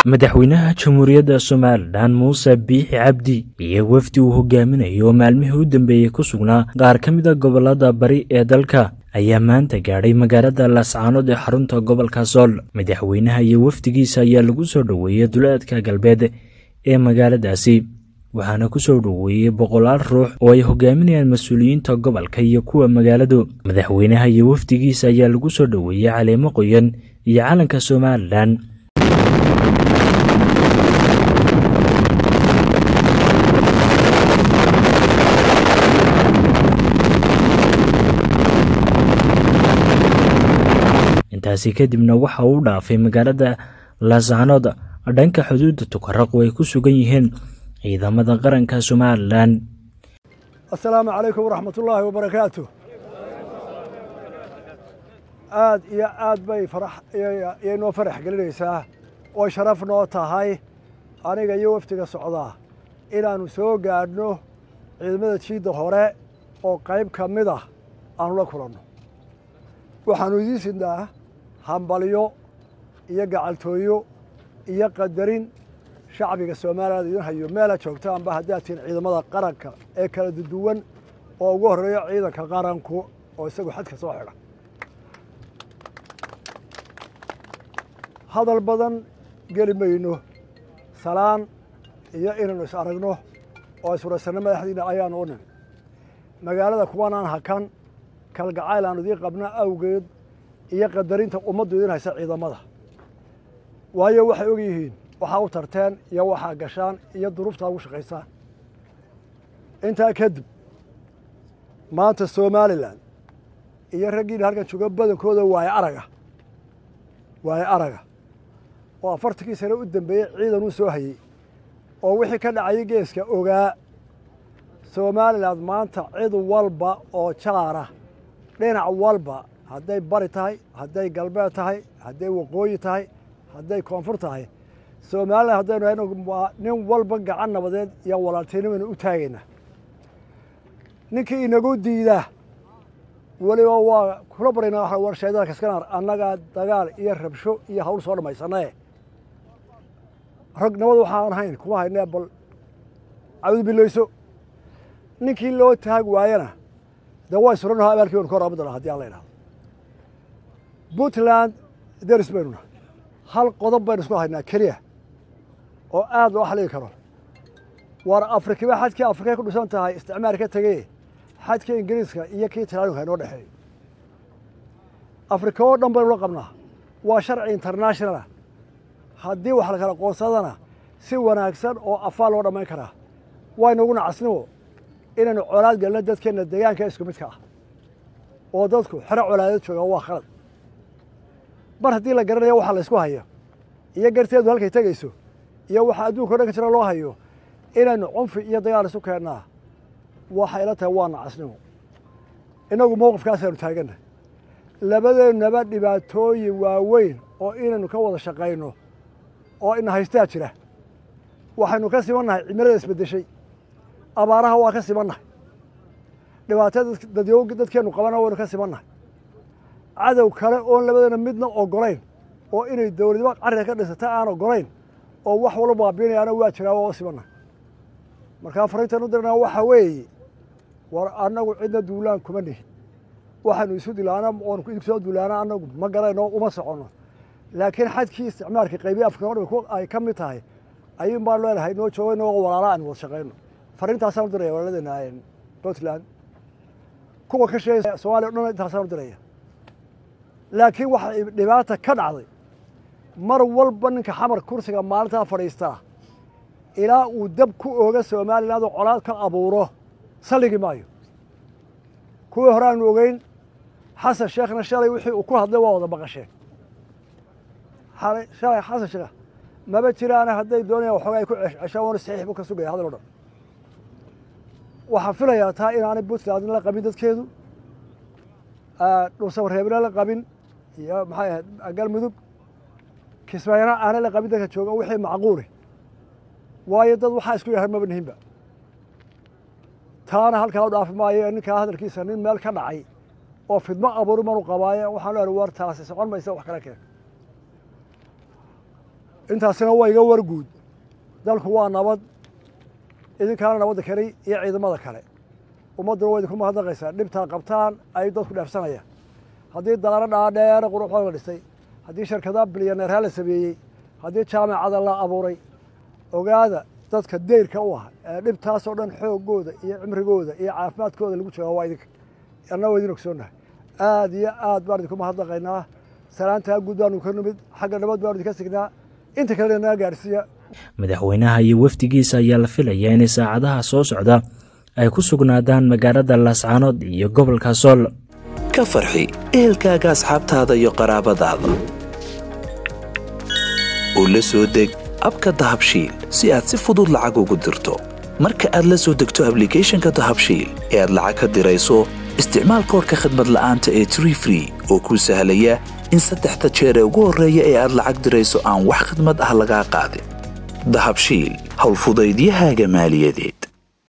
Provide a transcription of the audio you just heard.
madaxweynaha jamhuuriyadda somalilan muuse biixi cabdi iyo wafdi uu hogaaminayo oo maalmihii u dambeeyey ku sugnaa qaar ka mid a gobolada bari ee dalka ayaa maanta gaadhay magaalada laascaanood ee xarunta gobolka sool madaxweynaha iyo wafdigiisa ayaa lagu soo dhoweeyey duleedka galbeed ee magaaladaasi waxaana ku soo dhoweeyey boqolaal ruux oo ay hogaaminayaan mas-uuliyiinta gobolka iyo kuwa magaaladu madaxweynaha iyo wafdigiisa ayaa lagu soo dhoweeyey caleemo qoyan iyo calanka somalilan intaasi kadibna waxa uu dhaafay magaalada laascaanood dhanka xuduudda tukaraq oo ay ku sugan yihiin ciidamada qaranka somalilan assalaamu calaykum waraxmatullaahi wabarakaatu aad iyo aad bay yay noo farax gelinaysaa oo sharaf noo tahay aniga iyo wafdiga socdaa inaannu soo gaadhno ciidamada jiidda hore oo qayb ka mid ah aanu la kulanno waxaannu idiin sidnaa hambalyo iyo gacaltooyo iyo qadarin shacbiga soomaaliyaad idin hayo meela joogtaanba haddaad tihiin ciidamada qaranka ee kala duduwan oo ugu horreeyo ciidanka qaranku oo isagu xadka soo xidha hadal badan geli mayno salaan iyo inaynu is aragno oo iswaraysanno madaxdiina ayaanu u nin magaalada kuwanaan hakan kalgacayl aanu idiin qabna awgeed iyo qadarinta ummaddu idin haysa ciidamada waayo waxay og yihiin waxaa u tarteen iyo waxaa gashaan iyo duruuftaa ugu shaqaysaan intaa kadib maanta somalilan iyo raggiina halkan jooga badankooda waaye araga waaye araga oo afartankii sane u dambeeyey ciidan uu soo hayey oo wixii ka dhacayay geeska ogaa somalilan maanta cid walba oo jaara dhinac walba hadday bari tahay hadday galbeed tahay hadday waqooyi tahay hadday koonfur tahay somalilan haddaynu hayno nin walba gacan nabadeed iyo walaaltinimaynu u taagaynaa ninkii inagu diidaa weliba waa kula baryaynaa waxa war shaydaanka iskanaar annagaa dagaal iyo rabsho iyo hawl soo dhammaysanae rag nabad waxaan ahayn kuma haynee bal cawdu bilayso ninkii loo taag waayana dee way suranaho abaalkii baynu ka hor aabudana hadii alla idhahdo puntland deris baynu nahay hal qodob baynu isku haynaa keliya oo aad loo xaligi karo waar afrikiba xadkii afrikay ku dhisan tahay isticmaar ka tegey xadkii ingiriiska iyo kii talaaninka inoo dhexeeyo afrika oo dhan baynu la qabnaa waa sharci internationala haddii wax la kala qoonsadana si wanaagsan oo afaa loo dhammayn karaa waynaguna casnimo inaynu colaad gelno dadkeenna deegaanka isku midka ah oo dadku xero colaadeed jooga waa khalad mar haddii la garanayo waxa la ysku hayo iyo garteedu halkay tegayso iyo waxa adduunka o dhan ka jira loo hayo inaynu cunfi iyo dagaal isu keennaa waxay ila tahay waa nacasnimo innagu mowqifkaasaynu taagannahy labadeennaba dhibaatooyin waaweyn oo inaynu ka wada shaqayno oo ina haystaa jira waxaynu ka simannahay cimilada isbeddeshay abaaraha waa ka simannahay dhibaatada dadyo dadkeennu qabana waynu ka simannahay cadow kale oon labadeena midna ogolayn oo inay dowladnimo carriga ka dhisata aan ogolayn oo wax walba baabiinayaana waa jiraa waa u simannahay markaa fariintan u dirnaa waxa weeye war annagu cidna duulaan kuma nihin waxaynu isu dilaana oonu idinku soo duulaana annagu ma garayno uma soconno laakiin xadkii isticmaalka qaybiya afrika o dhan ay ka mid tahay ayuun baan leenahay noo jooga inagoo walaala aynu wada shaqayno fariintaasaan u diraya walaaladeenna puntland kuwa ka sheegay somaaliya o dhan intaasaan u diraya laakiin waxa dhibaata ka dhacday mar walba ninka xamar kursiga maalintaa fadhiistaa ilaa uu dab ku ooga somaliland oo colaad ka abuuro salligi maayo kuwii hore aanu ogeyn xasan sheekhna shalay wixii uu ku hadlay waa wada baqasheen shalay xasan sheekh maba jiraana hadday doonayaan waxooga ay ku ceshaan waana saxiix buu ka sugaya hadal o dhan waxaan filayaa taa inaanay puntland la qabin dadkeedu dhulsabareebna la qabin iyo maxay ahayd galmudug kismaayana aanay la qabin dadka jooga wixii macquuli waayo dad waxaa isku yahay maba nihinba taana halkaa u dhaafi maayo ninkaa hadalkiisa nin meel ka dhacay oo fidmo abuuri manu qabaaye waxaan leehay war taasi socon maysa wax kala keen intaasina waa iga warguud dalku waa nabad idinkaana nabadda kale iyo ciidamada kale ummadduna waa idinku mahadnaqaysaa dhibtaa qabtaan ay dadku dheefsanayaan haddii daaro dhaadheere quruxooda la dhisay haddii shirkadaha bilyaneerha la sameeyey haddii jaamacada la abuuray ogaada dadka deyrka u ah ee dhibtaasoo dhan xoogooda iyo cimrigooda iyo caafimaadkooda lagu jooga waa idinka anna waa idin ogsoonnahay aad iyo aad baan idinku mahadnaqaynaa salaantaa guud baanu ka nimid xagga nabad baanu idinka signaa inta kalena naga gaadhsiiya madaxweynaha iyo wafdigiisa ayaa la filayaa inay saacadaha soo socda ay ku sugnaadaan magaalada laascaanood iyo gobolka sool ka farxi ehelkaaga asxaabtaada iyo qaraabadaada oo la soo deg abka dahabshiil si aad si fudud lacag ugu dirto marka aad la soo degto ablicathonka dahabshiil ee aad lacag ka dirayso isticmaal koorka khadmad la'aanta ee tree free oo kuu sahlaya in saddexda jeer ee ugu horreeya ee aad lacag dirayso aan wax khidmad ah lagaa qaadin dahabshiil howlfudaydiyahaaga maaliyadeed